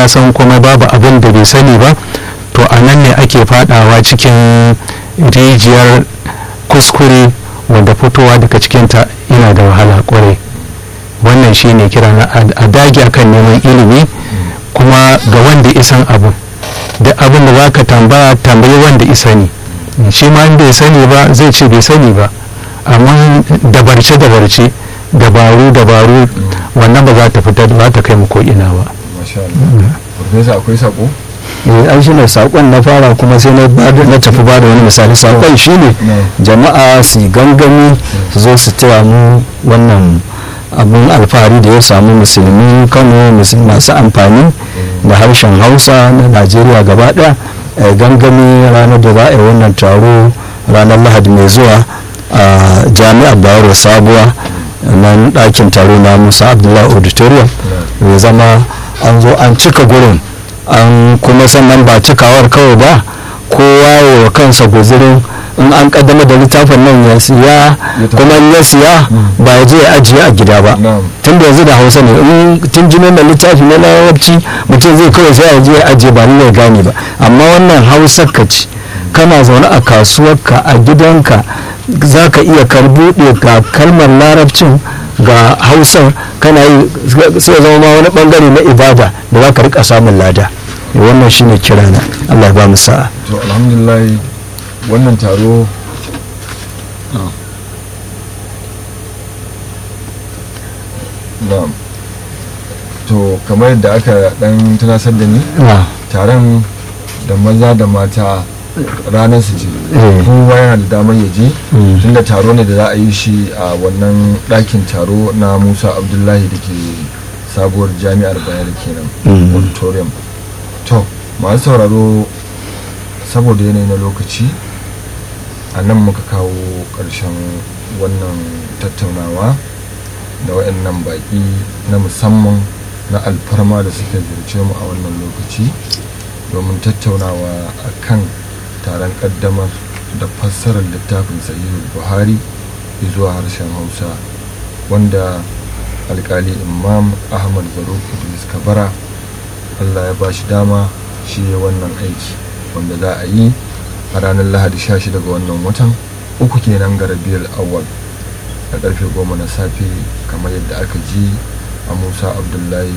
ya san kuma babu abin da bai sani ba to a nan ne ake fadawa cikin rijiyar kuskure wanda fitowa daga cikinta yana da wahala kwarai wannan shi ne kira na a dage akan neman ilimi kuma ga wanda isan abu da abin da za ka tambaya tambayi wanda isa ne shi ma bai sani ba zai ce bai sani ba amma dabarce dabarce dabaru dabaru wannan ba za ta fitar ba ta kai mu ko ina ba masha Allah Profesa akwai sako an shi ne sakon na fara kuma sai na tafi ba da wani misali sakon shi ne jama'a su gangami su zo su taya mu wannan abun alfahari da ya samu musulmi kano masu amfani da harshen hausa na najeriya gaba daya gangami ranar da za a yi wannan taro ranar lahadi mai zuwa a jami'ar bayero sabuwa nan ɗakin taro na musa abdullahi auditorium ya zama an zo an cika gurin an kuma sannan ba cikawar kawai ba kowa wa kansa guzirin in an kaddama da littafin nan ya siya kuma ya siya ba ya je ya ajiye a gida ba tun da yanzu da hausa ne in tun jinin da littafi na larabci mutum zai kawai sai ya je ya ajiye ba ni ya gane ba amma wannan hausar ka ci kana zaune a kasuwarka a gidanka za ka iya karbuɗe ga kalmar larabcin ga hausar kana yi sai zama ma wani bangare na ibada da za ka rika samun lada wannan shine kirana allah ba mu sa'a to alhamdulillah wannan taro to kamar yadda aka dan tunasar da ni taron da maza da mata ranar su ce kowa yana da damar ya je tunda taro ne da za a yi shi a wannan ɗakin taro na musa abdullahi da ke sabuwar jami'ar bayar kenan auditorium to masu sauraro saboda yanayi na lokaci a nan muka kawo ƙarshen wannan tattaunawa da waɗannan baƙi na musamman na alfarma da suka ziyarce mu a wannan lokaci domin tattaunawa a kan taron ƙaddamar da fassarar littafin sahihul buhari zuwa harshen hausa wanda alkali imam ahmad zaruk idris kabara allah ya ba shi dama shi ya wannan aiki wanda za a yi a ranar lahadi 16 ga wannan watan uku kenan ga rabiyar awal a karfe goma na safe kamar yadda aka ji a musa abdullahi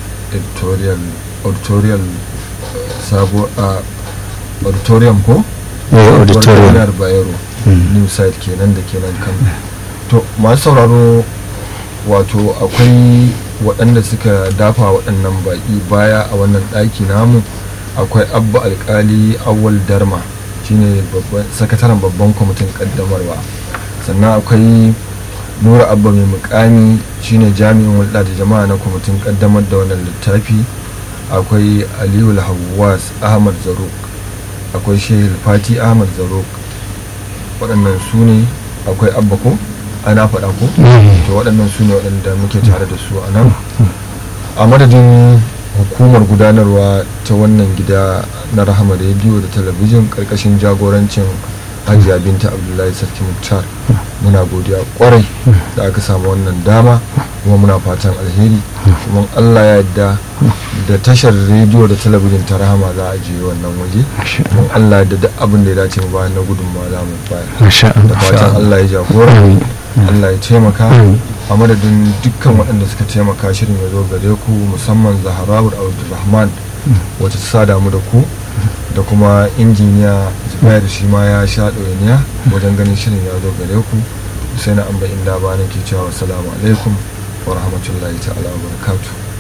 auditorial sabo a auditorium ko? auditorium bayero new site kenan da kenan kan to masu sauraro wato akwai waɗanda suka dafa waɗannan baƙi baya a wannan ɗaki namu akwai abba alkali awal darma shine sakataren babban kwamitin ƙaddamarwa sannan akwai nura abba mai mukami shine jami'in hulɗa da jama'a na kwamitin ƙaddamar da wannan littafi akwai aliyu hawas ahmad zaruk akwai shehu fati ahmad zaruk waɗannan su ne akwai abba ko ana faɗa ko to waɗannan su ne waɗanda muke tare da su a nan a madadin hukumar gudanarwa ta wannan gida na rahama rediyo da talabijin ƙarƙashin jagorancin hajiya binta abdullahi sarki muktar muna godiya kwarai da aka samu wannan dama kuma muna fatan alheri kuma allah ya yadda da tashar rediyo da talabijin ta rahama za a je wannan waje kuma allah ya da abin da ya dace mu bayan na gudunmawa za mu bayar da fatan allah ya jagora allah ya taimaka a madadin dukkan waɗanda suka taimaka shirin ya zo gare ku musamman zaharawar abdulrahman wacce ta sada mu da ku da kuma injiniya zubair shi ma ya sha ɗoyaniya wajen ganin shirin ya zo gare ku sai na amba inda ba nake cewa salamu alaikum wa rahmatullahi ta'ala wa barakatuh